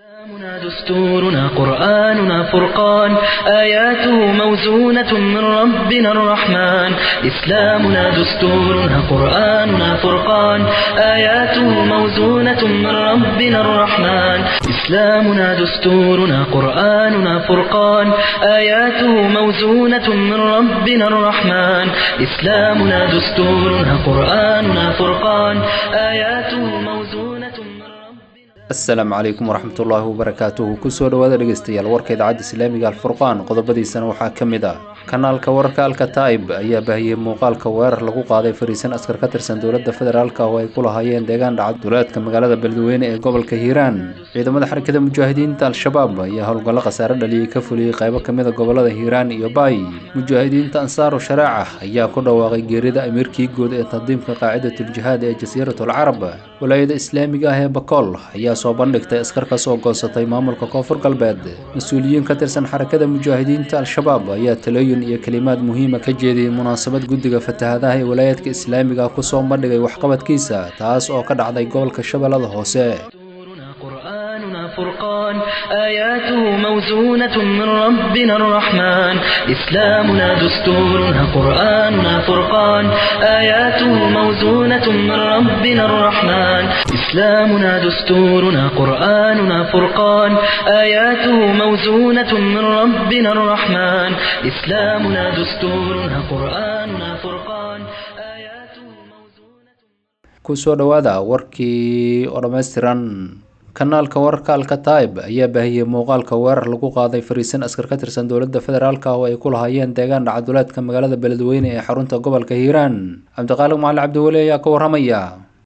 إسلامنا دستورنا قرآننا فرقان آياته موزونة من ربنا الرحمن إسلامنا دستورنا قرآننا فرقان آياته موزونة من ربنا الرحمن إسلامنا دستورنا قرآننا فرقان آياته موزونة من ربنا الرحمن إسلامنا دستورنا قرآننا فرقان آياته موزونة من ربنا asalaamu calaykum waraxmatullaahi wabarakaatuhu kusoo dhawaada dhegeystayaal warka idaacadda islaamiga alfurqaan qodobadiisana waxaa ka mid ah kanaalka wararka alkataib ayaa baahiyey muuqaalka weerar lagu qaaday fariisan askar ka tirsan dowladda federaalk oo ay ku lahaayeen deegaan dhacad duleedka magaalada beledweyne ee gobolka hiiraan ciidamada xarakada mujaahidiinta al-shabaab ayaa howlgallo khasaare dhaliyey ka fuliyey qaybo kamid a gobolada hiiraan iyo baay mujaahidiinta ansaaru sharaaca ayaa ku dhawaaqay geerida amiirkii guud ee tandiimka qaacidatuljihaad ee jasiiratul carab walaayada islaamiga ah ee bakool ayaa soo bandhigtay askar ka soo goosatay maamulka koonfur galbeed mas-uuliyiin ka tirsan xarakada mujaahidiinta al-shabaab ayaa talooyin iyo kelimaad muhiima ka jeediyey munaasabad guddiga fatahadaha ee walaayaadka islaamiga kusoo bandhigay waxqabadkiisa taas oo ka dhacday gobolka shabeellada hoose دستورنا قرآننا فرقان آياته موزونة من ربنا الرحمن إسلامنا دستورنا قرآننا فرقان آياته موزونة من ربنا الرحمن إسلامنا دستورنا قرآننا فرقان آياته موزونة من ربنا الرحمن إسلامنا دستورنا قرآننا فرقان آياته موزونة kusoo dhawaada warkii oo dhammaystiran kanaalka wararka alkataib ayaa baahiyey muuqaalka weerar lagu qaaday fariisan askar ka tirsan dowladda federaalk oo ay ku lahaayeen deegaan dhacaduleedka magaalada beledweyne ee xarunta gobolka hiiraan cabdiqaaliq macali cabdiweli ayaa ka waramaya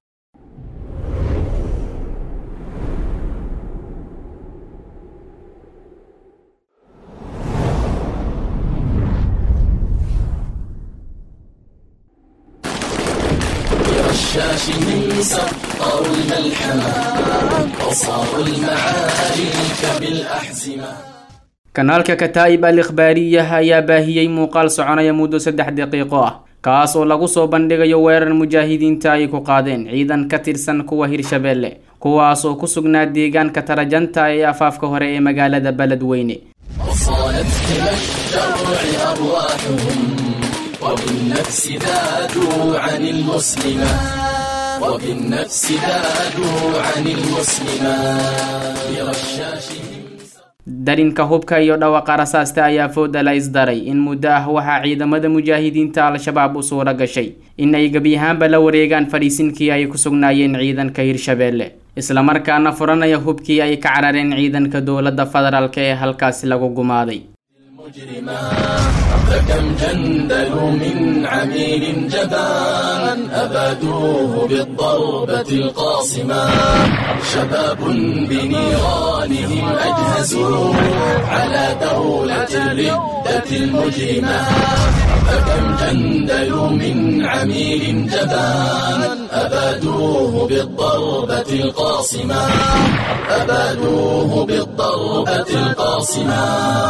الشاش من سطر الملحمة وصاروا المعارك بالأحزمة kanaalka kataa'ib al ikhbaariyah ayaa baahiyey muuqaal soconaya muddo saddex daqiiqo ah kaas oo lagu soo bandhigayo weerar mujaahidiinta ay ku qaadeen ciidan ka tirsan kuwa hirshabeelle kuwaas oo ku sugnaa deegaanka tarajanta ee afaafka hore ee magaalada beledweyne وصالت إلى الشرع أرواحهم وبالنفس ذادوا عن المسلمة وبالنفس ذادوا عن المسلمة برشاشهم darinka hubka iyo dhawaqa rasaasta ayaa fooda la isdaray in muddo ah waxaa ciidamada mujaahidiinta al-shabaab u suura gashay in ay gebi ahaanba la wareegaan fadhiisinkii ay ku sugnaayeen ciidanka hirshabeelle islamarkaana furanaya hubkii ay ka carareen ciidanka dowladda federaalk ee halkaasi lagu gumaaday مجرما فكم جندلوا من عميل جبان أبادوه بالضربة القاصمة شباب بنيرانهم أجهزوا على دولة الردة المجرمة فكم جندلوا من عميل جبان أبادوه بالضربة القاصمة أبادوه بالضربة القاصمة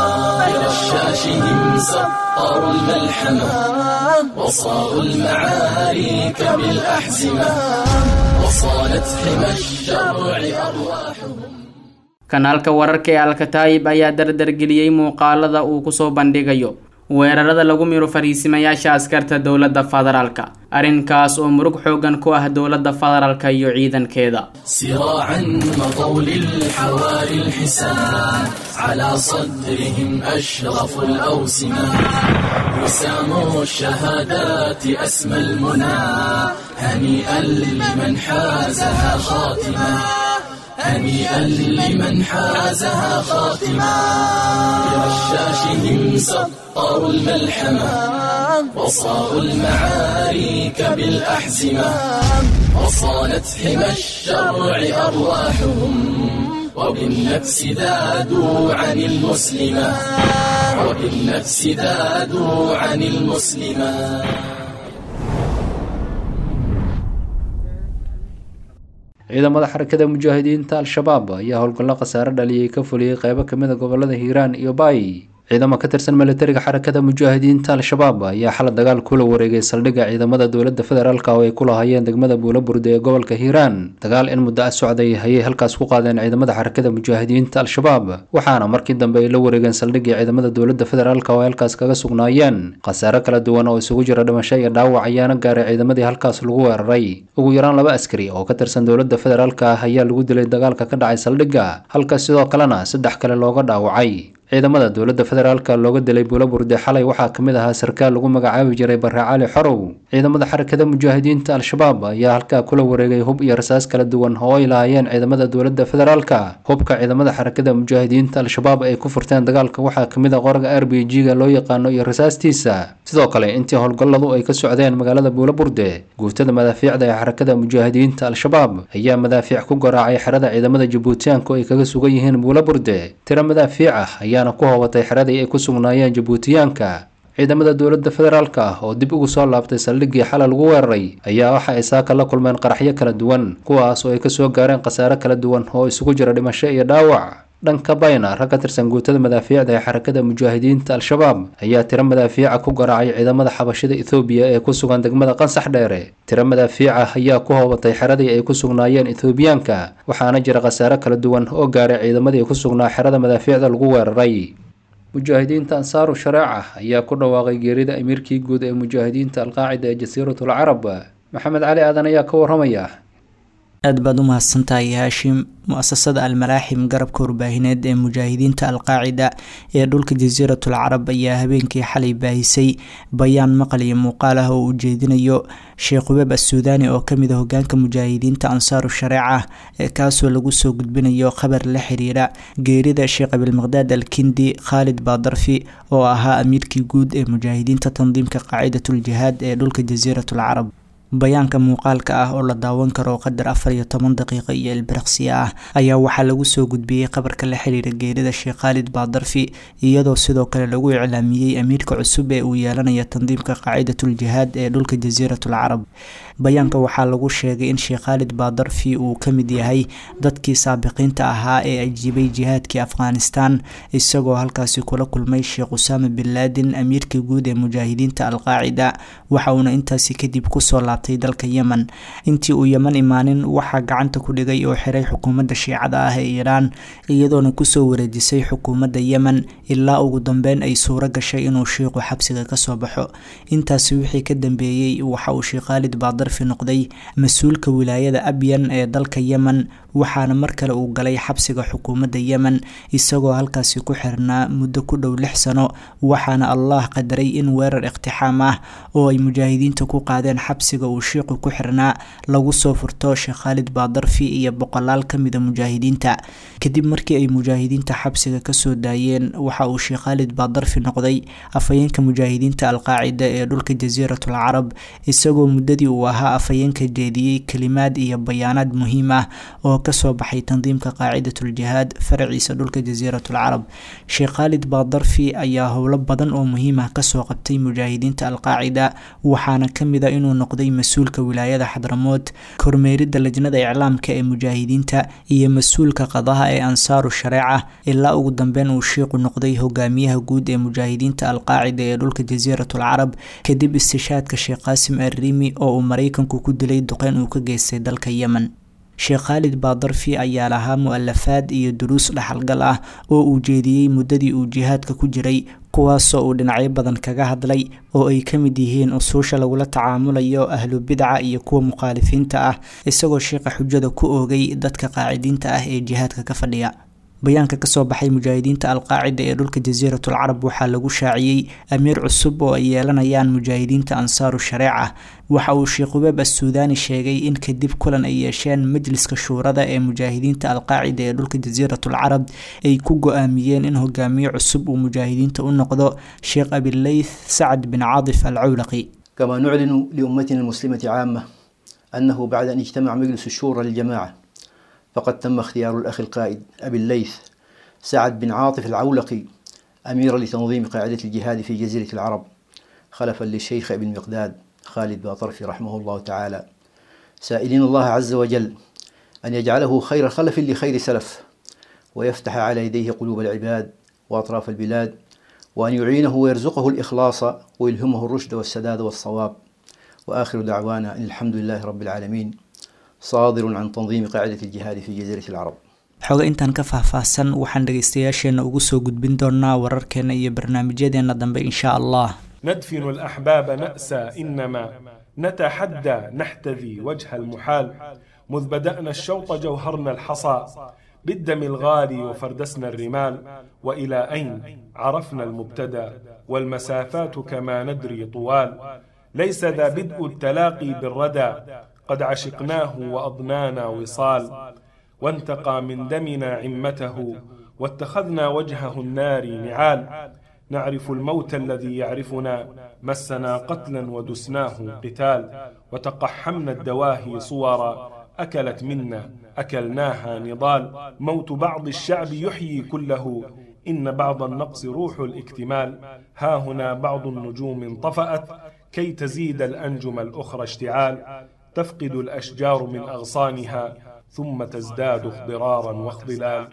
برشاشهم سطروا الملحمة وصاروا المعارك بالأحزمة وصالت حمى الشرع أرواحهم kanaalka wararka ee alkataa'ib ayaa dardargeliyey muuqaalada uu kusoo bandhigayo weerarada lagu miro fariisimayaasha askarta dowladda federaalka arrinkaas oo murug xoogan ku ah dowladda federaalka iyo ciidankeeda سراعا مضوا للحواري الحسان على صدرهم أشرف الأوسمة وسام الشهادات أسمى المنى هنيئا لمن حازها خاتمة هنيئا لمن حازها خاتمة برشاشهم سطروا الملحمة وصاروا المعارك بالأحزمة وصانت حمى الشرع أرواحهم وبالنفس ذادوا عن المسلمة وبالنفس ذادوا عن المسلمة ciidamada xarakada mujaahidiinta al-shabaab ayaa howlgallo khasaare dhaliyey ka fuliyey qaybo kamid a gobolada hiiraan iyo baay ciidamo ka tirsan militariga xarakada mujaahidiinta al-shabaab ayaa xala dagaal kula wareegay saldhigga ciidamada dowladda federaalk oo ay ku lahaayeen degmada buulaburde ee gobolka hiiraan dagaal in muddo a socday ayay halkaas ku qaadeen ciidamada xarakada mujaahidiinta al-shabaab waxaana markii dambe ay la wareegeen saldhiggii ciidamada dowladda federaalk oo ay halkaas kaga sugnaayeen khasaare kala duwan oo isugu jira dhimasho iyo dhaawac ayaana gaaray ciidamadii halkaas lagu weeraray ugu yaraan laba askari oo ka tirsan dowladda federaalk ah ayaa lagu dilay dagaalka ka dhacay saldhigga halka sidoo kalena saddex kale looga dhaawacay ciidamada dowladda federaalka looga dilay buulaburde xalay waxaa ka mid ahaa sarkaal lagu magacaabi jiray bare cali xorow ciidamada xarakada mujaahidiinta al-shabaab ayaa halkaa kula wareegay hub iyo rasaas kala duwan oo ay lahaayeen ciidamada dowladda federaalka hubka ciidamada xarakada mujaahidiinta al-shabaab ay ku furteen dagaalka waxaa ka mid a qoraga r b g ga loo yaqaano iyo rasaastiisa sidoo kale intii howlgalladu ay ka socdeen magaalada buulaburde guutada madaafiicda ee xarakada mujaahidiinta al-shabaab ayaa madaafiic ku garaacay xerada ciidamada jabuutiyaanku ay kaga sugan yihiin buulaburde tiro madaafiic ah ayaa ku hoobatay xeradii ay ku sugnaayeen jabuutiyaanka ciidamada dowladda federaalka ah oo dib ugu soo laabtay saldhiggii xalay lagu weeraray ayaa waxa ay saaka la kulmeen qaraxyo kala duwan kuwaas oo ay kasoo gaareen khasaare kala duwan oo isugu jira dhimasho iyo dhaawac dhanka bayna rag ka tirsan guutada madaafiicda ee xarakada mujaahidiinta al-shabaab ayaa tiro madaafiica ku garaacay ciidamada xabashida ethoobiya ee ku sugan degmada qansax dheere tiro madaafiica ayaa ku hoobatay xeradii ay ku sugnaayeen ethoobiyaanka waxaana jira khasaare kala duwan oo gaaray ciidamadii ku sugnaa xerada madaafiicda lagu weeraray mujaahidiinta ansaaru shareeca ayaa ku dhawaaqay geerida amiirkii guud ee mujaahidiinta alqaacida ee jasiiratul carab maxamed cali aadan ayaa ka waramaya aad baad u mahadsantahay haashim mu-asasada almalaaxim garabka warbaahineed ee mujaahidiinta alqaacida ee dhulka jasiiratul carab ayaa habeenkii xalay baahisay bayaan maqal iyo muuqaal ah oo uu jeedinayo sheekh weeb assuudaani oo kamid a hogaanka mujaahidiinta ansaaru shareeca ee kaasoo lagu soo gudbinayo khabar la xiriira geerida sheekh abilmaqdaad alkindi khaalid baadarfi oo ahaa amiirkii guud ee mujaahidiinta tandiimka qaacidatul jihaad ee dhulka jasiiratul carab bayaanka muuqaalka ah oo la daawan karo qadar afar iyo toban daqiiqo iyo ilbiriqsiya ah ayaa waxaa lagu soo gudbiyey qabarka la xiriira geerida sheekh khaalid baadarfi iyadoo sidoo kale lagu iclaamiyey amiirka cusub ee uu yeelanayo tandiimka qaacidatul jihaad ee dhulka jasiiratul carab bayaanka waxaa lagu sheegay in sheekh khaalid baadarfi uu ka mid yahay dadkii saabiqiinta ahaa ee ajiibay jihaadkii afghanistan isagoo halkaasi kula kulmay sheekh usaama bin laadin amiirka guud ee mujaahidiinta alqaacida waxa uuna intaasi kadib kusoo laabtay dalka yemen intii uu yeman imaanin waxaa gacanta ku dhigay oo xiray xukuumadda shiicada ah ee iiraan iyadoona kusoo wareejisay xukuumadda yemen ilaa ugu dambeyn ay suuro gashay inuu shiiqu xabsiga kasoo baxo intaasi wixii ka dambeeyey waxa uu sheekh khaalid baadarfi noqday mas-uulka wilaayada abyan ee dalka yemen waxaana mar kale uu galay xabsiga xukuumadda yemen isagoo halkaasi ku xirnaa muddo ku dhow lix sano waxaana allah qadaray in weerar iqtixaam ah oo ay mujaahidiinta ku qaadeen xabsiga uu shiiqu ku xirnaa lagu soo furto sheekh khaalid baadarfi iyo boqolaal ka mida mujaahidiinta kadib markii ay mujaahidiinta xabsiga kasoo daayeen waxa uu sheekh khaalid baadarfi noqday afhayeenka mujaahidiinta alqaacida ee dhulka jasiiratul carab isagoo muddadii uu ahaa afhayeenka jeediyey kelimaad iyo bayaanaad muhiim ah oo kasoo baxay tandiimka qaacidatul jihaad faraciisa dhulka jasiiratul carab sheekh khaalid baadarfi ayaa howlo badan oo muhiim ah kasoo qabtay mujaahidiinta alqaacida waxaana kamid a inuu noqday mas-uulka wilaayada xadramood kormeerida lajnada iclaamka ee mujaahidiinta iyo mas-uulka qadaha ee ansaaru shareeca ilaa ugu dambeyn uu shiiqu noqday hogaamiyaha guud ee mujaahidiinta alqaacida ee dhulka jasiiratul carab kadib istishaadka sheekh qaasim arriimi oo uu maraykanku ku dilay duqeyn uu ka geystay dalka yemen sheekh khaalid baadarfi ayaa lahaa mu-alafaad iyo duruus dhaxalgal ah oo uu jeediyey muddadii uu jihaadka ku jiray kuwaasoo uu dhinacyo badan kaga hadlay oo ay ka mid yihiin usuusha lagula tacaamulayo ahlu bidca iyo kuwa mukhaalifiinta ah isagoo sheekha xujada ku oogay dadka qaacidiinta ah ee jihaadka ka fadhiya bayaanka kasoo baxay mujaahidiinta alqaacida ee dhulka jasiiratul carab waxaa lagu shaaciyey amiir cusub oo ay yeelanayaan mujaahidiinta ansaaru shareeca waxa uu sheekh ubeeb assuudaani sheegay in kadib kulan ay yeesheen majliska shuurada ee mujaahidiinta alqaacida ee dhulka jasiiratul carab ay ku go-aamiyeen in hogaamiye cusub uu mujaahidiinta u noqdo sheekh abileyth sacad bin caadif alcawlaqi كما نعلن لأمتنا المسلمة عامة أنه بعد أن اجتمع مجلس الشورى للجماعة فقد تم اختيار الأخ القائد أبي الليث سعد بن عاطف العولقي أميرا لتنظيم قاعدة الجهاد في جزيرة العرب خلفا للشيخ ابن مقداد خالد باطرفي رحمه الله تعالى سائلين الله عز وجل أن يجعله خير خلف لخير سلف ويفتح على يديه قلوب العباد وأطراف البلاد وأن يعينه ويرزقه الإخلاص ويلهمه الرشد والسداد والصواب وآخر دعوانا أن الحمد لله رب العالمين صادر عن تنظيم قاعدة الجهاد في جزيرة العرب xoga intaan ka faahfaahsan waxaan dhegaystayaasheena ugu soo gudbin doonaa wararkeena iyo barnaamijyadeena dambe insha allah ندفن الأحباب نأسى إنما نتحدى نحتذي وجه المحال مذ بدأنا الشوط جوهرنا الحصى بالدم الغالي وفردسنا الرمال وإلى أين عرفنا المبتدى والمسافات كما ندري طوال ليس ذا بدء التلاقي بالردى قد عشقناه وأضنانا وصال وانتقى من دمنا عمته واتخذنا وجهه النار نعال نعرف الموت الذي يعرفنا مسنا قتلا ودسناه قتال وتقحمنا الدواهي صورا أكلت منا أكلناها نضال موت بعض الشعب يحيي كله إن بعض النقص روح الاكتمال ها هنا بعض النجوم انطفأت كي تزيد الأنجم الأخرى اشتعال تفقد الأشجار من أغصانها ثم تزداد اخضرارا واخضلال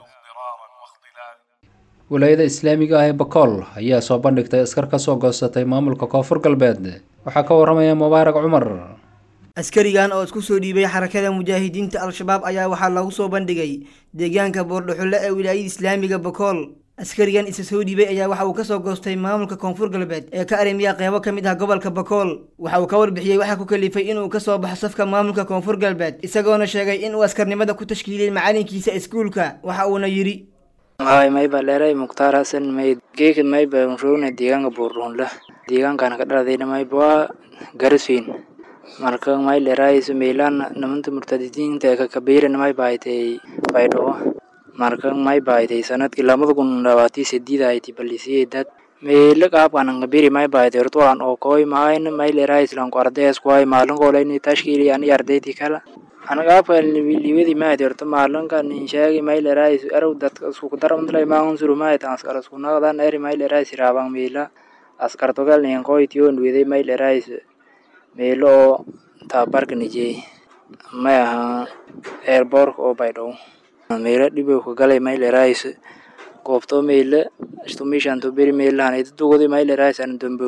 walaayada islaamiga ah ee bakool ayaa soo bandhigtay askar ka soo goosatay maamulka koonfur galbeed waxaa ka waramaya mubaarak cumar askarigan oo isku soo dhiibay xarakada mujaahidiinta al-shabaab ayaa waxaa lagu soo bandhigay deegaanka boordhaxulle ee wilaayada islaamiga bakool askarigan isa soo dhiibay ayaa waxa uu kasoo goostay maamulka koonfur galbeed ee ka arrimiya qeybo ka mid ah gobolka bakool waxa uu ka warbixiyey waxaa ku kalifay inuu kasoo baxo safka maamulka koonfur galbeed isagoona sheegay inuu askarnimada ku tashkiiliyey macalinkiisa iskuulka waxa uuna yidhi hay mayba dheeray mukhtaar hasan mayd geeka mayba rogna deegaanka buurdhuunla deegaankana ka dhaladayna mayba waa garasweyn marka may dheeraayso meylaan namanta murtadidiinta ee kakabeyrana may baaytay baydhabo marka may baaytay sanadkii lamada kun labaatii sideed ahayti balisiyeedad meyle qaabkan kabiri may baaytay hortolan oo koy maayn may dheeraayislanku ardays kuhay maalinkoolay tashkiili ani ardayti kala anagaafka liwadi maadi horta maalinkan inshaagi may dheeraayis erow dadka isku daramdlay maansuru maaytan askar isku naqdan eri may dheeraayis raabang meela askar togal nin koytion weday may dheeraayis meelo oo tababarka nijey may aha airbork oo baydhow meelo dhibow ka galay may dheeraayis goobto meele istumishanto beri meelahan idadugodi may dheeraayis an dambow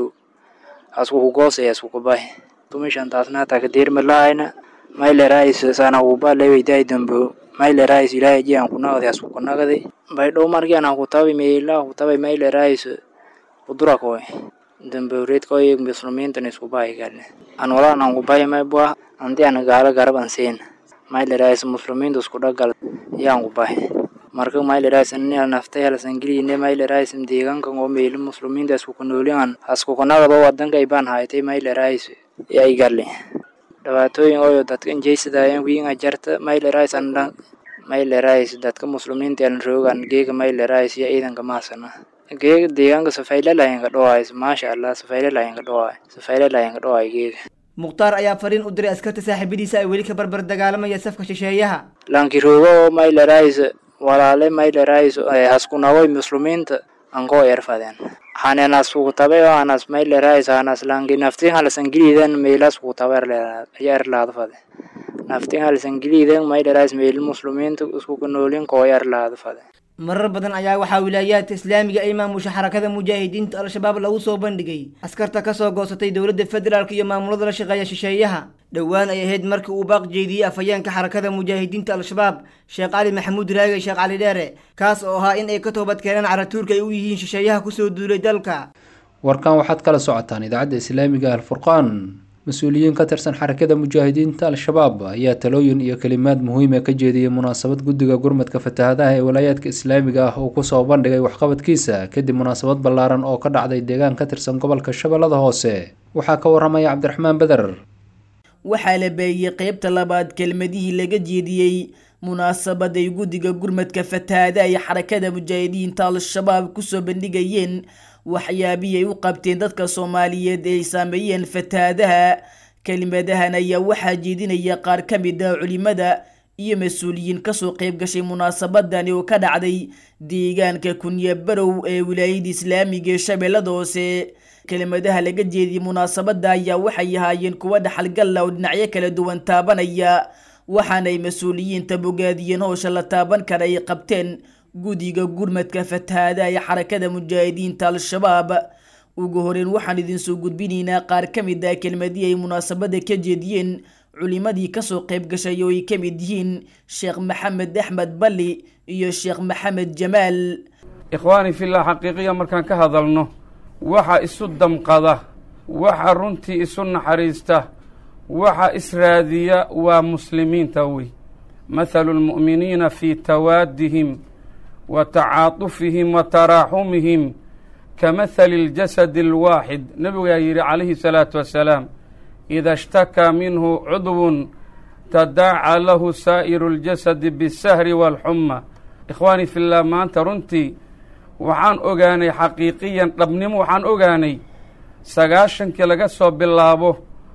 asku kugoosay asku kubay tumishantaasna takadeer malahayna mailerais sana uba leweyday dambo mailerais ilahay ji aan kunagday asku kunagday baydhow markii aan kutabi meela kutabay mailerais kudurakoy dambo redkoy muslimiintan isku bahay galne an walaan aan kubahay maybua anti aan gaala garab an seen mailerais muslimiinta isku dhagal yaan kubahay marka mailerais ani naftay halsangeline mailerais deegaankan oo meelo muslimiinta isku kunoolian asku kunagado wadanka ibaan haytay mailerais yay galle dhibaatooyin ooyo dadka injeysadaayan wiinga jarta mailerais andhan mailerais dadka muslimiinta elan roogan geega mailerais iyo ciidanka maasana geega deegaanka safaylalayanka dhowaay maasha allah safaylalayanka dhowaay safaylalayanka dhowaay geega mukhtaar ayaa fariin u diray askarta saaxiibadiisa ay weli ka barbar dagaalamaya safka shisheeyaha lanki roogo oo mailerais walaale mailerais haskunawoy muslimiinta ankoo erfadeen hanenas kutabe oo anas mailerais anas langi naftin halasangiliiden meilas kutabe ya erlaadfade naftin halasangiliiden mailerais meil muslimiinta isku kanoolin koo erlaadfade marar badan ayaa waxaa wilaayaadka islaamiga ay maamusha xarakada mujaahidiinta al-shabaab lagu soo bandhigay askarta kasoo goosatay dowladda federaalk iyo maamulada la shaqeeya shisheeyaha dhowaan ay ahayd markii uu baaq jeediyey afhayeenka xarakada mujaahidiinta al-shabaab sheekh cali maxamuud raagay sheekh cali dheere kaas oo ahaa in ay ka toobad keenaan caratuurka ay u yihiin shisheeyaha kusoo duulay dalka warkan waxaad kala socotaan idaacadda islaamiga alfurqaan mas-uuliyiin ka tirsan xarakada mujaahidiinta al-shabaab ayaa talooyin iyo kelimaad muhiima ka jeediyey munaasabad guddiga gurmadka fatahaadaha ee walaayaadka islaamiga ah uu kusoo bandhigay waxqabadkiisa kadib munaasabad ballaaran oo ka dhacday deegaan ka tirsan gobolka shabeellada hoose waxaa ka waramaya cabdiraxmaan beder waxaa la beeyey qeybta labaad kelmadihii laga jeediyey munaasabad ay guddiga gurmadka fatahaadaha ee xarakada mujaahidiinta al-shabaab kusoo bandhigayeen waxyaabihii ay u qabteen dadka soomaaliyeed ee ay saameeyeen fatahaadaha kelimadahan ayaa waxaa jeedinaya qaar ka mid ah culimada iyo mas-uuliyiin kasoo qeyb gashay munaasabadani oo ka dhacday deegaanka kunye barow ee wilaayada islaamiga ee shabeellada hoose kelimadaha laga jeediyey munaasabada ayaa waxay ahaayeen kuwa dhaxalgalla oo dhinacyo kala duwan taabanaya waxaana ay mas-uuliyiinta bogaadiyeen howsha la taaban kara ay qabteen guddiga gurmadka fatahaada ee xarakada mujaahidiinta al-shabaab ugu horeyn waxaan idinsoo gudbinaynaa qaar ka mid ah kelmadii ay munaasabada ka jeediyeen culimadii kasoo qayb gashay oo ay ka mid yihiin sheekh maxamed axmed balli iyo sheekh maxamed jamaal ikhwaani fillah xaqiiqiya markaan ka hadalno waxa isu damqada waxa runtii isu naxariista waxa israadiya waa muslimiinta wey mathalu lmu'miniina fii tawaadihim wa tacaatufihim wa taraaxumihim ka mathali اljasadi اlwaaxid nebigaa yidhi calayhi salaatu wassalaam ida ishtakaa minhu cudwun tadaaca lahu saa'iru اljasadi biاsahri wاlxuma ikhwaani fillah maanta runtii waxaan ogaanay xaqiiqiyan dhabnimo waxaan ogaanay sagaashankii laga soo bilaabo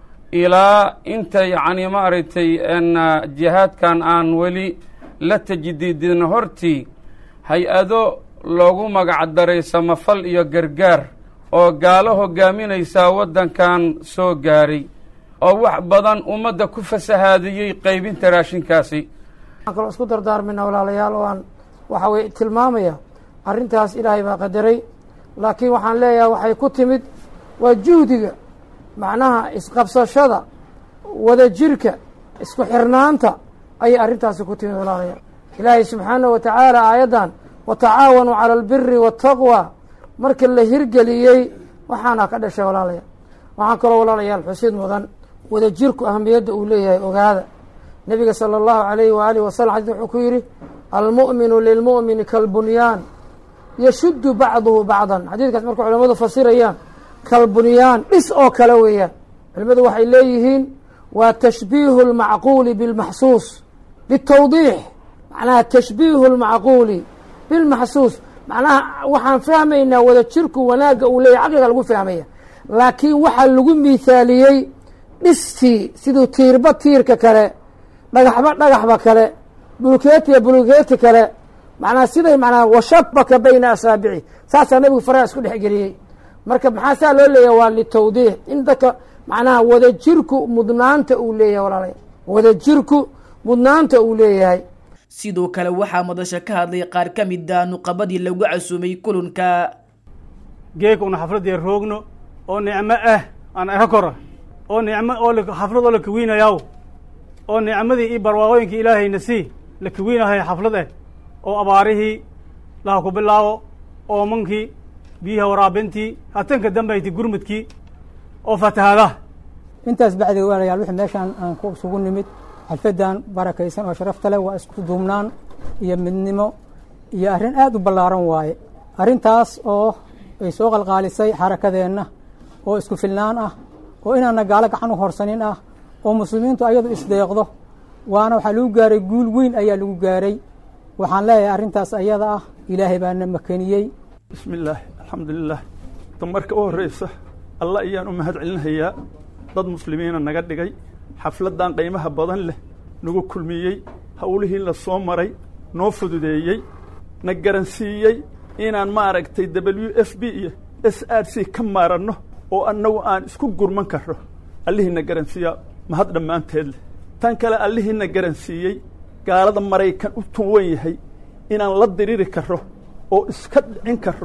ilaa inta yacni maaragtay jihaadkan aan weli la tajdiidin hortii hay-ado loogu magac daray samafal iyo gargaar oo gaalo hogaaminaysaa waddankan soo gaaray oo wax badan ummadda ku fasahaadiyey qaybinta raashinkaasi waxaan kaloo isku dardaarmayna walaalayaal oo aan waxa weye tilmaamaya arrintaas ilaahay baa qadaray laakiin waxaan leeyahay waxay ku timid waa juhdiga macnaha isqabsashada wada jirka isku xirnaanta ayay arrintaasi ku timid walaalayaal ilaahay subxaanahu wa tacaala aayaddan watacaawanuu cala albiri waataqwa marka la hirgeliyey waxaana ka dhashay walaalayaal waxaan kaloo walaalayaal xusid mudan wada jirku ahamiyadda uu leeyahay ogaada nebiga sala allahu alayhi waaalih wasalam xadis wuxuu ku yidhi almu'minu lilmu'mini kalbunyaan yashuddu bacduhu bacdan xadiidkaas marka culamadu fasirayaan kalbunyaan dhis oo kale weeyaan culimadu waxay leeyihiin waa tashbiihu lmacquuli bilmaxsuus litawdiix macnaha tashbiihu lmacquuli bilmaxsuus macnaha waxaan fahmaynaa wada jirku wanaagga uu leeyahy caqliga lagu fahmaya laakiin waxaa lagu miithaaliyey dhistii siduu tiirba tiirka kale dhagaxba dhagaxba kale bulkeetiya bulkeeti kale macnaha siday manaa washabaka bayna asaabici saasaa nabigu faraha isku dhexgeliyey marka maxaa saa loo leeyahay waa litawdiix in dadka macnaha wada jirku mudnaanta uu leeyahay walaalaya wada jirku mudnaanta uu leeyahay sidoo kale waxaa madasha ka hadlay qaar ka mid a nuqabadii lagu casuumay kulanka geeka una xafladii roogno oo nicmo ah aan aka kora oo nicmo oo xaflad oo la kawiinayaw oo nicmadii iyo barwaaqooyinkii ilaahayna sii la kawiinahay xaflad eh oo abaarihii laha ku bilaabo oomankii biyaha waraabintii hatanka dambayti gurmudkii oo fatahaadaha intaas bacdiga walaalayaal wixii meeshaan aan ku isugu nimid xalfadan barakaysan oo sharafta leh waa isku duubnaan iyo midnimo iyo arrin aad u ballaaran waaye arrintaas oo ay soo qalqaalisay xarakadeenna oo isku filnaan ah oo inaana gaalo gacan u horsanin ah oo muslimiintu ayadu isdeeqdo waana waxaa lagu gaaray guul weyn ayaa lagu gaaray waxaan leeyahay arrintaas ayada ah ilaahay baana makeniyey bismi illaahi alxamdulilah damarka u horreysa alla ayaan u mahad celinayaa dad muslimiina naga dhigay xafladdan qiimaha badan leh nagu kulmiyey howlihii la soo maray noo fududeeyey na garansiiyey inaan maaragtay w f b iyo s r c ka maaranno oo annagu aan isku gurman karro allihiina garansiiyaa mahad dhammaanteed leh tan kale allihiina garansiiyey gaalada maraykan u tuwan yahay inaan la diriri karro oo iska dhicin karro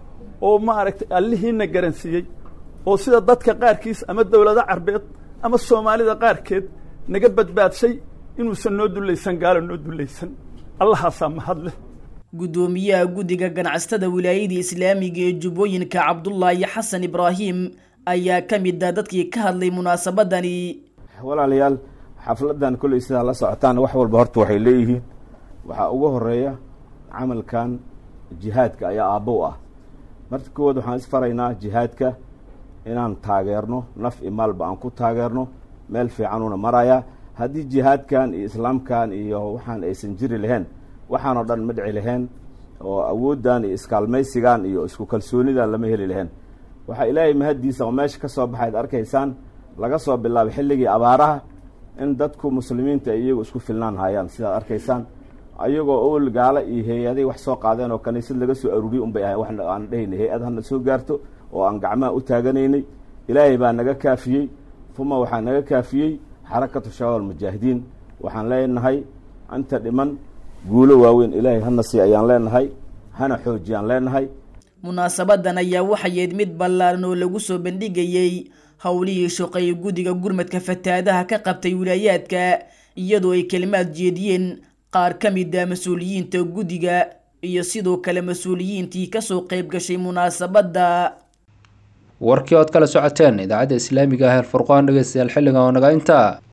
oo maaragtay allihiina garansiiyey oo sida dadka qaarkiis ama dowlado carbeed ama soomaalida qaarkeed naga badbaadshay inuusan noo dullaysan gaalo noo dullaysan allahaasaa mahad leh guddoomiyaha guddiga ganacsatada wilaayada islaamiga ee jubbooyinka cabdullaahi xasan ibraahim ayaa ka mid ah dadkii ka hadlay munaasabadani walaalayaal xafladan kolley sidaa la socotaan wax walba horta waxay leeyihiin waxaa ugu horeeya camalkan jihaadka ayaa aabbow ah marka koowaad waxaan isfaraynaa jihaadka inaan taageerno naf i maalba aan ku taageerno meel fiicanuuna marayaa haddii jihaadkan iyo islaamkan iyo waxaan aysan jiri lahayn waxaan oo dhan ma dhici lahayn oo awooddan iyo iskaalmaysigan iyo isku kalsoonidan lama heli lahayn waxaa ilaahay mahaddiisa oo meesha ka soo baxayd arkaysaan laga soo bilaabay xilligii abaaraha in dadku muslimiinta ay iyagu isku filnaan hayaan sidaad arkaysaan ayagoo owel gaalo iyo hay-aday wax soo qaadeen oo kaniisad laga soo aruuriyey un bay ahayn wax aan dhehayna hay-ad hana soo gaarto oo aan gacmaha u taaganaynay ilaahay baa naga kaafiyey uma waxaa naga kaafiyey xarakatu shabaab almujaahidiin waxaan leenahay anta dhiman guulo waaweyn ilaahay hana sii ayaan leenahay hana xoojiyaan leenahay munaasabadan ayaa waxayeed mid ballaaran oo lagu soo bandhigayey howlihii shaqeeye guddiga gurmadka fataadaha ka qabtay wilaayaadka iyadoo ay kelimaad jeediyeen qaar ka mid a mas-uuliyiinta guddiga iyo sidoo kale mas-uuliyiintii kasoo qayb gashay munaasabadda warkii ood kala socoteen idaacadda islaamiga ah ee furqaan dhegeystayaal xilligan oo naga intaa